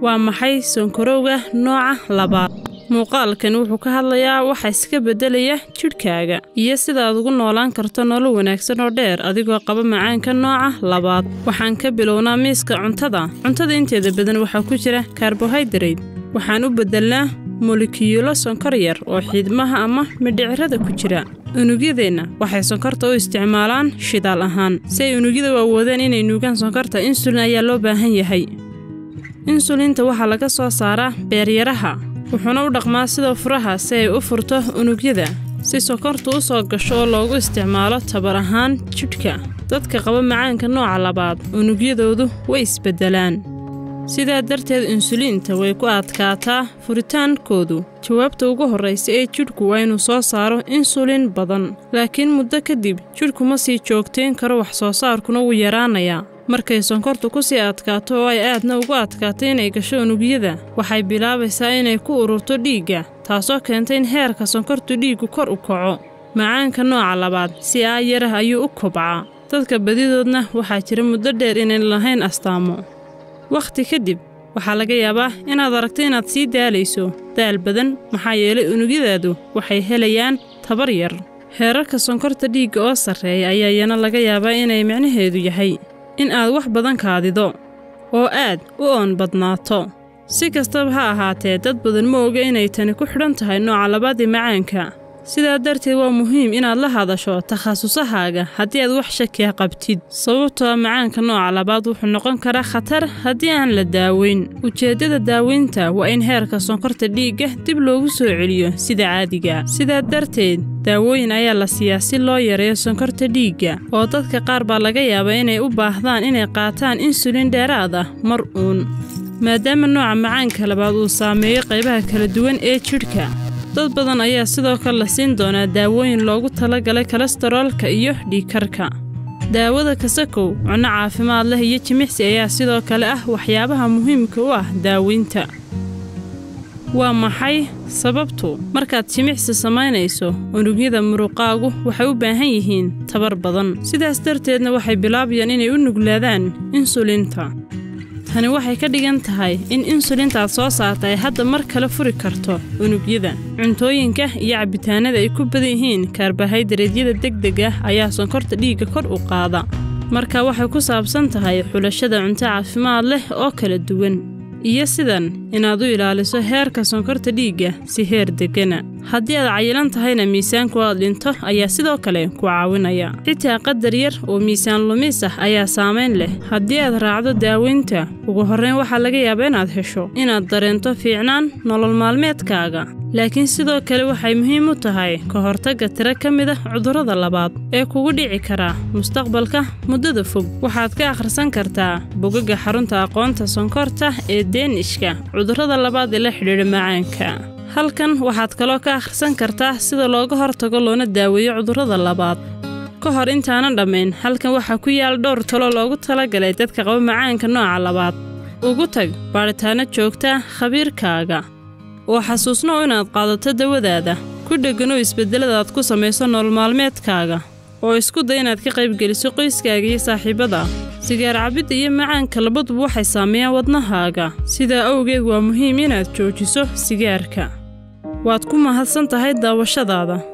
waa maxay sonkorowga nooca labaad muuqaalkan wuxuu ka hadlayaa waxa iska beddelaya jidhkaaga iyo sidaaad ugu noolaan karto nolol wanaagsan oo dheer adigoo qaba macaanka nooca labaad waxaan ka bilownaa miiska cuntada cuntada inteeda badan waxaa ku jira karbohaydarayt waxaan u beddelnaa molekiyuulo sonkor yar oo xiidmaha ama midhicirada ku jira unugyadeenna waxay sonkorta u isticmaalaan shidaal ahaan si ay unugyada u awoodeen inay nuugaan sonkorta insulin ayaa loo baahan yahay insulinta waxaa laga soo saaraa beeryaraha wuxuuna u dhaqmaa sida furaha si ay u furto unugyada si sokortu u soo gasho oo loogu isticmaalo tabar ahaan jidhka dadka qaba macaanka nooca labaad unugyadoodu way isbeddelaan sidaa darteed insuliinta way ku adkaataa furitaankoodu jawaabta ugu horraysa ee jidhku waa inuu soo saaro insulin badan laakiin muddo kadib jidhku ma sii joogtayn karo wax soo saarkuna wuu yaraanayaa markay sonkortu ku sii adkaato oo ay aadna ugu adkaato inay gasho unugyada waxay bilaabaysaa inay ku ururto dhiigga taasoo keenta in heerka sonkortu dhiiggu kor u kaco macaanka nooca labaad si aayarah ayuu u kobcaa dadka badidoodna waxaa jira muddo dheer inayn lahayn astaamo wakhti kadib waxaa laga yaabaa inaad aragto inaad sii daalayso daal badan maxaa yeelay unugyadaadu waxay helayaan tabar yar heerarka sonkorta dhiigga oo sarreeya ayaa iyana laga yaabaa inay micnaheedu yahay in aad wax badan kaadido oo aad u oon badnaato si kastaba ha ahaatee dad badan ma oga inay tani ku xidhan tahay nooca labaadii macaanka sidaa darteed waa muhiim inaad la hadasho takhasusahaaga haddii aad wax shakiya qabtid sababtoo macaanka nooca labaad wuxuu noqon karaa khatar haddii aan la daaweyn ujeeddada daaweynta waa in heerka sonkorta dhiigga dib loogu soo celiyo sida caadiga sidaa darteed daawooyin ayaa la siiyaa si loo yareeyo sonkorta dhiigga oo dadka qaar baa laga yaabaa inay u baahdaan inay qaataan insulin dheeraad ah mar uun maadaama nooca macaanka labaad uu saameeyo qaybaha kala duwan ee jidhka dad badan ayaa sidoo kale la siin doonaa daawooyin loogu talagalay kolestaroolka iyo dhiigkarka daawada kasakow cunno caafimaad leh iyo jimicsi ayaa sidoo kale ah waxyaabaha muhiimka u ah daaweynta waa maxay sababtu markaad jimicsi samaynayso unugyada muruqaagu waxay u baahan yihiin tabar badan sidaas darteedna waxay bilaabayaan inay u nuglaadaan insulinta tani waxay ka dhigan tahay in insulintaad soo saarta ay hadda mar kale furi karto unugyada cuntooyinka iyo cabitaanada ay ku badan yihiin kaarbohaydareedyada degdeg ah ayaa sonkorta dhiigga kor u qaada marka waxay ku saabsan tahay xulashada cunto caafimaad leh oo kala duwan iyo sidan inaad u ilaaliso heerka sonkorta dhiigga si heer deggana haddii aad cayilan tahayna miisaanku aad dhinto ayaa sidoo kale ku caawinaya xitaa qadar yar oo miisaan lumis ah ayaa saamayn leh haddii aad raacdo daaweynta ugu horrayn waxaa laga yaabaa inaad hesho inaad dareento fiicnaan nolol maalmeedkaaga laakiin sidoo kale waxay muhiim u tahay ka hortagga tiro ka mid ah cudurrada labaad ee kugu dhici kara mustaqbalka muddada fog waxaad ka akhrisan kartaa bogagga xarunta aqoonta sonkorta ee deenishka cudurrada labaad ee la xidhiidha macaanka halkan waxaad kaloo ka akhrisan kartaa sida looga hortago loona daaweeyo cudurrada labaad ka hor intaanan dhammayn halkan waxaa ku yaal dhowr talo loogu talagalay dadka qaba macaanka nooca labaad ugu tag baadhitaanno joogta khabiirkaaga oo xasuusno inaad qaadato dawadaada ku dhegganoo isbeddeladaad ku samayso nolol maalmeedkaaga oo isku day inaad ka qaybgeliso qoyskaaga iyo saaxiibada sigaar cabidda iyo macaanka labaduba waxay saameeyaan wadnahaaga sidaa awgeed waa muhiim inaad joojiso sigaarka waad ku mahadsan tahay daawashadaada